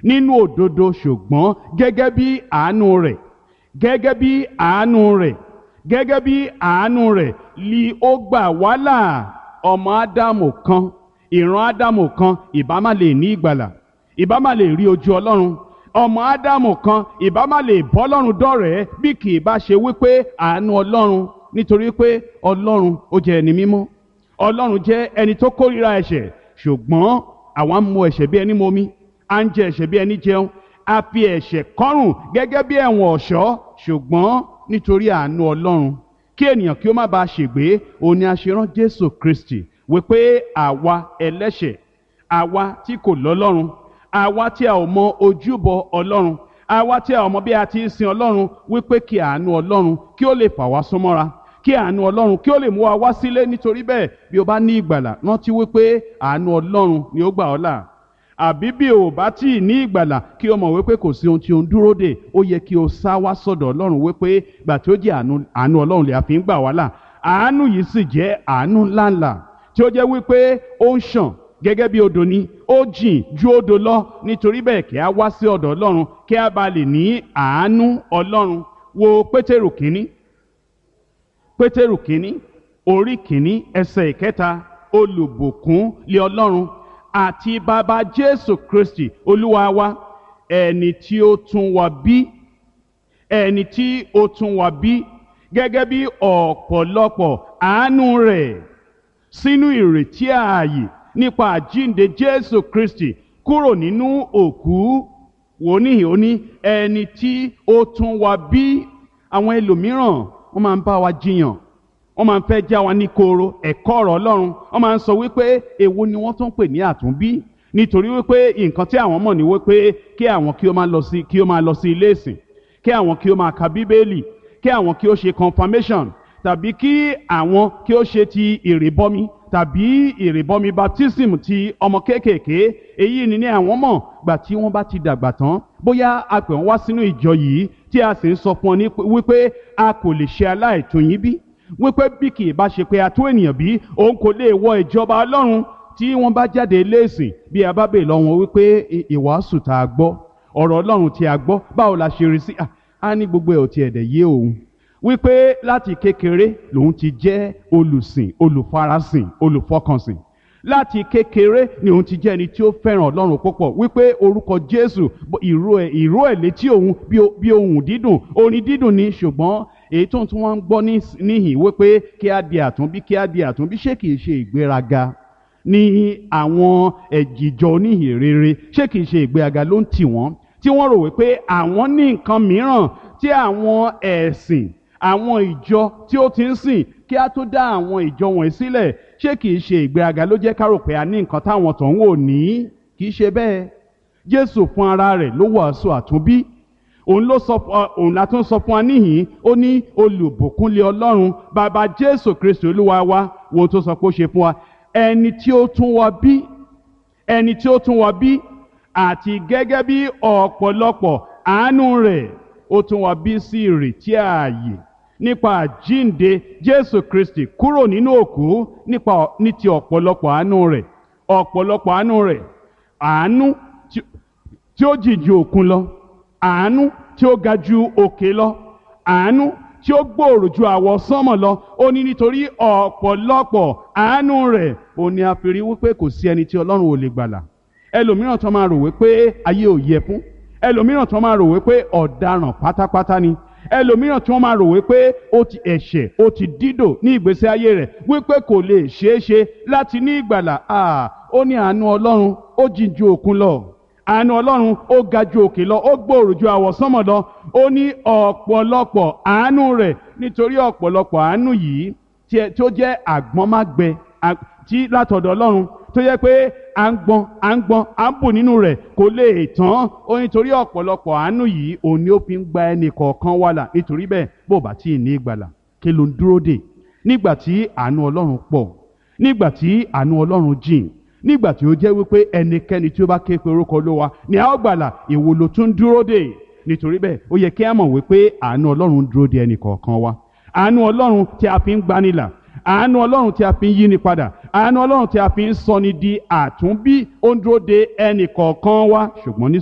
nínú òdodo ṣùgbọ́n gẹ́gẹ́ bí àánú rẹ̀ gẹ́gẹ́ bí àánú rẹ̀ gẹ́gẹ́ bí àánú rẹ̀ li ó gbà wá là ọmọ ádámù kan ìran ádámù kan ìbá má lè ní ìgbàlà ìbá má lè rí ojú ọlọ́run ọmọ ádámù kan ìbá má lè bọ́ ọlọ́run dọ̀rẹ́ bí kì í bá ṣe wípé àánú ọlọ́run nítorí pé ọlọ́run ó jẹ́ ẹni mímọ́ ọlọ́run jẹ́ ẹni tó kórìíra ẹ̀ṣẹ̀ ṣùgbọ́n àwa ń mu ẹ̀ṣẹ̀ bí ẹni momi à ń jẹ ẹ̀ṣẹ̀ bí ẹni jẹun a fi ẹ̀ṣẹ̀ kọ́rùn gẹ́gẹ́ bí ẹ̀wọ̀n ọ̀ṣọ́ ṣùgbọ́n nítorí àánú ọlọ́run kí ènìyàn kí ó má bàa ṣègbé òun ni a ṣe rán jésù kristi wípé àwa ẹlẹ́ṣẹ̀ àwa tí kò lọ́lọ́run àwa tí a ò mọ ojúbọ ọlọ́run àwa tí a ò mọ bí a ti ń sin ọlọ́run wípé kí àánú ọlọ́run kí ó lè fà wá súnmọ́ra kí àánú ọlọ́run kí ó lè mú wa wá sílé nítorí bẹ́ẹ̀ bí o bá ní ìgbàlà rántí wípé àánú ọlọ́run ni ó gbà ọ́ là àbí bí o bá tí ì ní ìgbàlà kí o mọ̀ wípé kò sí ohun tí o ń dúró dè ó yẹ kí o sá wá sọ̀dọ̀ ọlọ́run wípé gbà tí ó jẹ́ àánú àánú ọlọ́run lè àfi ń gbà wá là àánú yìí sì jẹ́ àánú ńláńlá tí ó jẹ́ wípé ó ń ṣàn gẹ́gẹ́ bí odò ni ó jìn ju odò lọ nítorí bẹ́ẹ̀ kí a wá sí ọ̀dọ̀ ọlọ́run kí a bá lè ní àánú ọlọ́run wo pétérù kínní pétérù kínní orí kínní ẹsẹ̀ ìkẹta olùbùkún lé ọlọ́run àti bàbá jésù kristi olúwa wa ẹni tí ó tún wa bí ẹni tí ó tún wa bí gẹ́gẹ́ bí ọ̀pọ̀lọpọ̀ àánú rẹ̀ sínú ìrètí ààyè nípa àjínde jésù kristi kúrò nínú òkú wò níhìn ó ní ẹni tí ó tún wa bí àwọn ẹlòmíràn wọ́n máa ń bá wa jiyàn wọ́n máa ń fẹ́ já wa ní koro ẹ̀kọ́ ọ̀rọ̀ ọlọ́run wọ́n máa ń sọ wípé èwo ni wọ́n tún pè ní àtúnbí nítorí wípé nǹkan tí àwọn mọ̀ ní wípé kí àwọn kí ó máa lọ sí kí ó máa lọ sí ilé ìsìn kí àwọn kí ó máa ka bíbélì kí àwọn kí ó ṣe confirmation tàbí kí àwọn kí ó ṣe ti ìrìbọmi tàbí ìrìbọmi baptism ti ọmọ kéékèèké èyí ni ní àwọn mọ̀ gbà tí wọ́n bá ti dàgbà tán bóyá a pè wọ́n wá sínú ìjọ yìí tí a sì ń sọ fún ọ ní wípé a kò lè ṣe aláìtóyin bí wípé bí kì í bá ṣe pé a tó ènìyàn bí òun kò lè wọ ìjọba ọlọ́run tí wọ́n bá jáde léèsìn bí a bá bèè lọ wọn wípé ìwàásù tá a gbọ́ ọ̀rọ̀ ọlọ́run tí a gbọ́ báwo la ṣe rí sí a ní gbogbo ẹ̀ ò tiẹ̀ dẹ̀ yé òun wípé láti kékeré lòun ti jẹ́ olùsìn olùfarasìn olùfọkànsìn láti kékeré ni òun ti jẹ́ ẹni tí ó fẹ́ràn ọlọ́run púpọ̀ wípé orúkọ jésù ìró ẹ̀ ìró ẹ̀ létí òun bí ohùn dídùn orin dídùn ni ṣùgbọ́n èyí tó ń tún wọn ń gbọ́ níhìn wípé kí á di àtúnbí kí á di àtúnbí ṣé kìí ṣe ìgbéraga ní àwọn ẹ̀jìjọ oníhìn rere ṣé kìí ṣe ìgbéraga ló ń tì wọ́n tí wọ́n rò wípé àwọn ní nǹkan mìíràn tí àwọn ẹ̀sìn àwọn ìjọ tí ó ti ń sìn kí á tó dá àwọn ìjọ wọ̀nyí sílẹ̀ ṣé kìí ṣe ìgbéraga ló jẹ́ ká rò pé a ní nǹkan táwọn tó ń wò ní kìí ṣe bẹ́ẹ̀ Jésù fún ara rẹ̀ ló wàásù àtúnbí òun ló sọ òun la tún sọ fún wa níhìn ó ní olùbùkúnlé ọlọ́run bàbá jésù kristu olúwa wa wo tó sọ pé ó ṣe fún wa ẹni tí ó tún wa bí ẹni tí ó tún wa bí àti gẹ́gẹ́ bí ọ̀pọ̀lọpọ̀ àánú rẹ̀ ó tún wa bí sí ìrètí ààyè nípa àjínde jésù kristi kúrò nínú òkú nípa ní ti ọ̀pọ̀lọpọ̀ àánú rẹ̀ ọ̀pọ̀lọpọ̀ àánú rẹ̀ àánú tí ó jì ju òkun lọ àánú tí ó ga ju òkè lọ àánú tí ó gbòòrò ju àwọ sánmọ̀ lọ ó ní nítorí ọ̀pọ̀lọpọ̀ àánú rẹ̀ ó ní a fi rí wípé kò sí ẹni tí ọlọ́run ò lè gbàlà ẹlòmíràn tó máa rò wípé ayé ò yẹ fún ẹlòmíràn tó máa rò wípé ọ̀daràn pátápátá ni ẹlòmíràn tí wọ́n máa rò wípé ó ti ẹ̀ṣẹ̀ ó ti dídò ní ìgbésí ayé rẹ̀ wípé kò lè ṣeé ṣe láti ní ìgbàlà ó ní àánú ọlọ́run ó jìn ju òkun lọ àánú ọlọ́run ó ga ju òkè lọ ó gbòòrò ju àwọ̀sánmọ̀ lọ ó ní ọ̀pọ̀lọpọ̀ àánú rẹ̀ nítorí ọ̀pọ̀lọpọ̀ àánú yìí tí ó jẹ́ àgbọ́nmágbẹ tí látọ̀dọ̀ ọlọ́run tó yẹ pé à ń gbọ́n à ń gbọ́n à ń bù nínú rẹ̀ kò lè tán ó nítorí ọ̀pọ̀lọpọ̀ àánú yìí òun ni ó fi ń gba ẹnì kọ̀ọ̀kan wà là nítorí bẹ́ẹ̀ bó bá tí ì ní ìgbàlà kí ló ń dúró dè nígbà tí àánú ọlọ́run pọ̀ nígbà tí àánú ọlọ́run jìn nígbà tí ó jẹ́ wípé ẹnikẹ́ni tí ó bá ké pe orúkọ olówa ni a ó gbàlà èwo ló tún dúró dè nítorí bẹ́ẹ̀ ó yẹ kí a mọ̀ wípé àánú ọlọ́run dúró de ẹnì kọ̀ọ̀kan wa àánú ọlọ́run tí a fi ń gbanilà àánú ọlọ́run tí a fi ń yíni padà àánú ọlọ́run tí a fi ń sọni di àtúnbí ó ń dúró de ẹnì kọ̀ọ̀kan wa ṣùgbọ́n ní